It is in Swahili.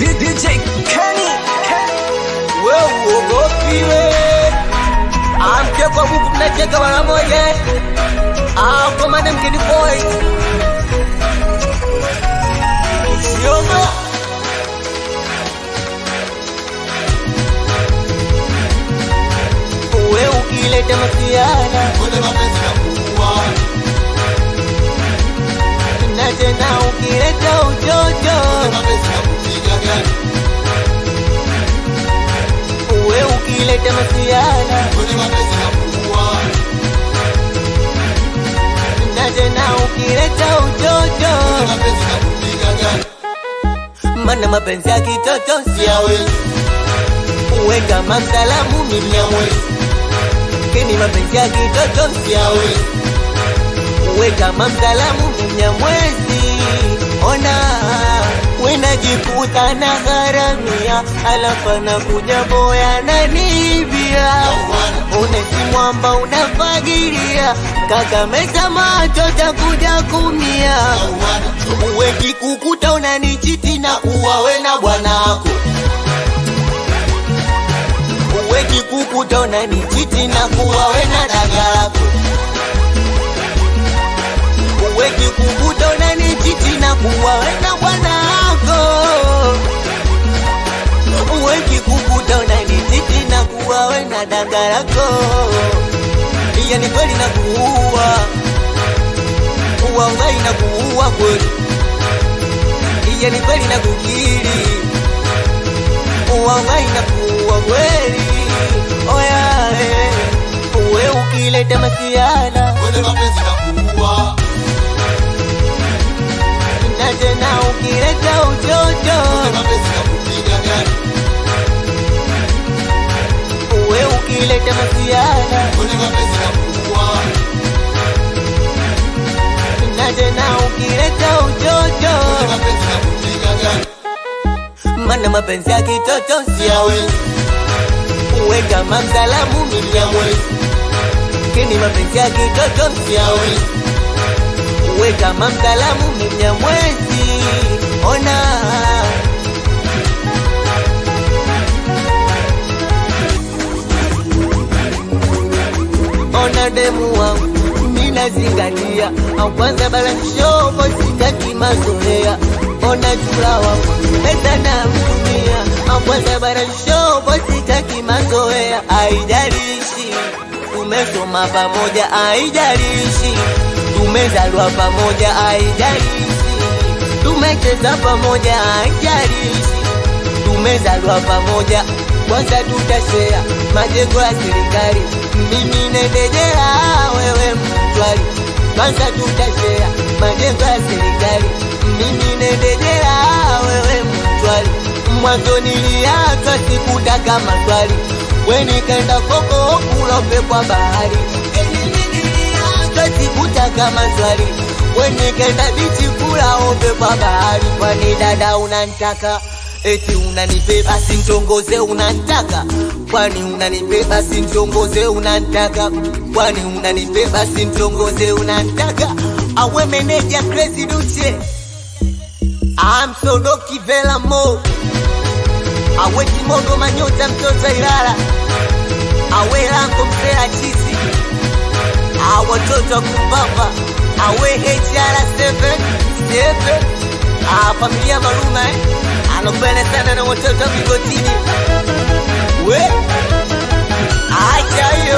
DJ Kenny, we uogopiwe amke kwa Mungu mnacheka mara moja ah kwa maana mgeni boy usioga we ukileta masiara na tena ukileta ujojo we ukileta masiara na tena ukileta ujojo mana mapenzi ya kitoto siyawezi uwe kama msalamu minyamwezi kini mapenzi ya kitoto siyawezi uwe kama msalamu minyamwezi ona wenajikuta na gharamia alafu nakuja boya nanibia unesimwamba unafagiria kakameza macho takuja kumia uwe kikukuta unanichiti na kuwa we na bwanako uwe kikukuta unanichiti na kuwa we na dagalako uwe kikukuta unanichiti na kuwa we na bwanako uwe kikukuta unanichiti na kuwa we na dagalako iya ni kweli na kuua uwaungai na kuua kweli iya ni kweli na kukiri uwaungai na kuua kweli oya eh. uwe ukileta masiala na tena ukileta ujojo uwe ukileta masiala na tena ukileta ujojo mana mapenzi ya kitoto siyawezi uwe kama msalamu minyamwezi kini mapenzi ya kitoto siyawezi uwe kama msalamu minyamwezi ona ona demu wangu minazingatia au kwanza balanshopo sitaki mazoea ona chula wangu pesa na mtumia au kwanza balanshopo sitaki mazoea aijalishi tumesoma pamoja aijalishi tumezalwa pamoja aijalishi tumecheza pamoja aijalishi tumezalwa pamoja kwanza tutashea majengo ya serikali mimi nendejea wewe mtwali kwanza tutashea majengo ya serikali mimi nendejea wewe mtwali mwanzo niliachwa sikutaka maswali we nikaenda koko kulope kwa bahari niliachwa sikutaka maswali we nikaenda bichi kula ombe kwa bahari kwani dada unantaka eti unanibeba sintongoze unantaka kwani unanibeba sintongoze unantaka kwani unanibeba sintongoze unantaka awe meneja crazy duche amsodoki vela mo awe kimondo manyota mtoto ilala awe lango msela chizi awatoto kumbamba awe hr7 familia maluma eh? anopenda sana na watoto vigotini we acha hiyo